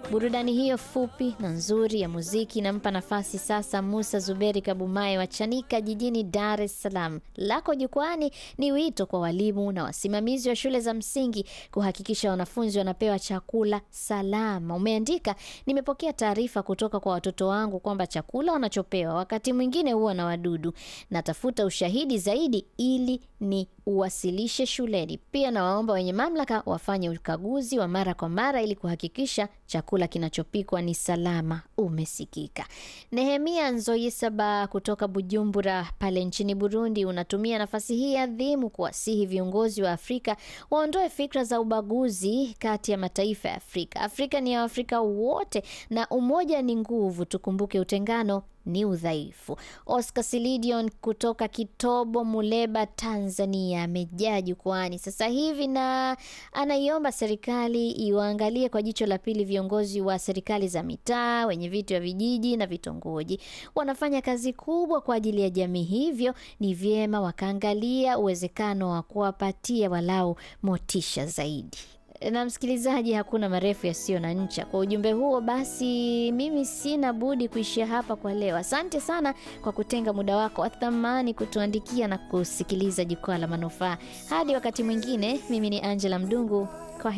Burudani hiyo fupi na nzuri ya muziki inampa nafasi sasa Musa Zuberi Kabumaye wa Chanika jijini Dar es Salaam. Lako jukwani ni wito kwa walimu na wasimamizi wa shule za msingi kuhakikisha wanafunzi wanapewa chakula salama. Umeandika, nimepokea taarifa kutoka kwa watoto wangu kwamba chakula wanachopewa wakati mwingine huwa na wadudu. Natafuta ushahidi zaidi ili ni uwasilishe shuleni. Pia nawaomba wenye mamlaka wafanye ukaguzi wa mara kwa mara ili kuhakikisha chakula kinachopikwa ni salama. Umesikika. Nehemia Nzoyisaba kutoka Bujumbura pale nchini Burundi unatumia nafasi hii adhimu kuwasihi viongozi wa Afrika waondoe fikra za ubaguzi kati ya mataifa ya Afrika. Afrika ni ya Waafrika wote na umoja ni nguvu. Tukumbuke utengano ni udhaifu. Oscar Silidion kutoka Kitobo, Muleba, Tanzania amejaa jukwani sasa hivi na anaiomba serikali iwaangalie kwa jicho la pili viongozi wa serikali za mitaa, wenye viti wa vijiji na vitongoji. Wanafanya kazi kubwa kwa ajili ya jamii, hivyo ni vyema wakaangalia uwezekano wa kuwapatia walau motisha zaidi na msikilizaji, hakuna marefu yasiyo na ncha. Kwa ujumbe huo basi, mimi sina budi kuishia hapa kwa leo. Asante sana kwa kutenga muda wako wa thamani kutuandikia na kusikiliza Jukwaa la Manufaa. Hadi wakati mwingine, mimi ni Angela Mdungu. Kwa